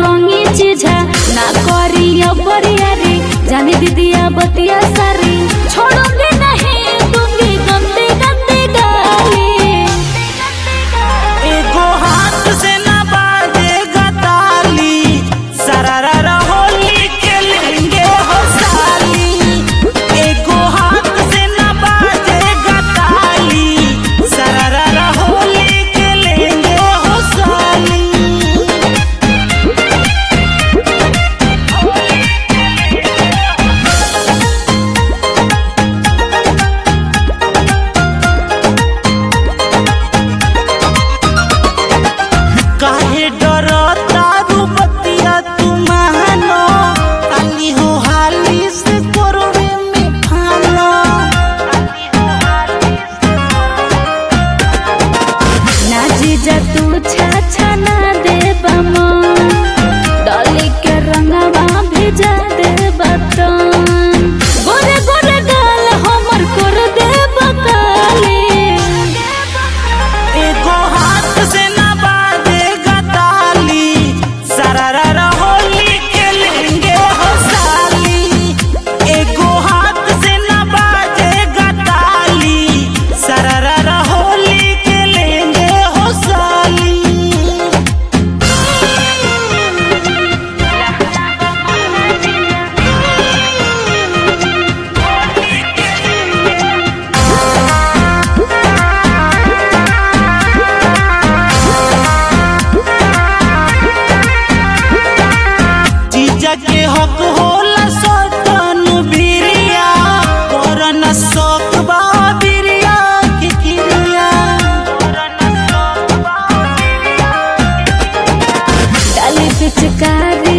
रंगी चीजा ना करी बरिया रे जाने दीदिया बतिया सारी छोड़ूंगी नहीं दूंगी गंदे गंदे गाली एगो हाथ से ना बाजेगा ताली सरारा होली के लेंगे हो साली एगो हाथ से ना बाजेगा ताली सरारा होली के लेंगे हो साली काहे डरता रूपतिया तू मानो काली हो हाली से कोरवे में फानो ना जीजा तू छाछा ना दे बमो डॉली के रंगवा भेजा दे बतन गोरे गोरे गाल हमर कर दे बकाले एगो हाथ से ना बाजेगा ताली सरारा होली के लेंगे हो साली एगो हाथ से ना बाजेगा ताली सरारा होली के लेंगे हो साली जीजा के हक होला सतन बिरिया करन शौक बा बिरिया के किरिया डाली पिचकारी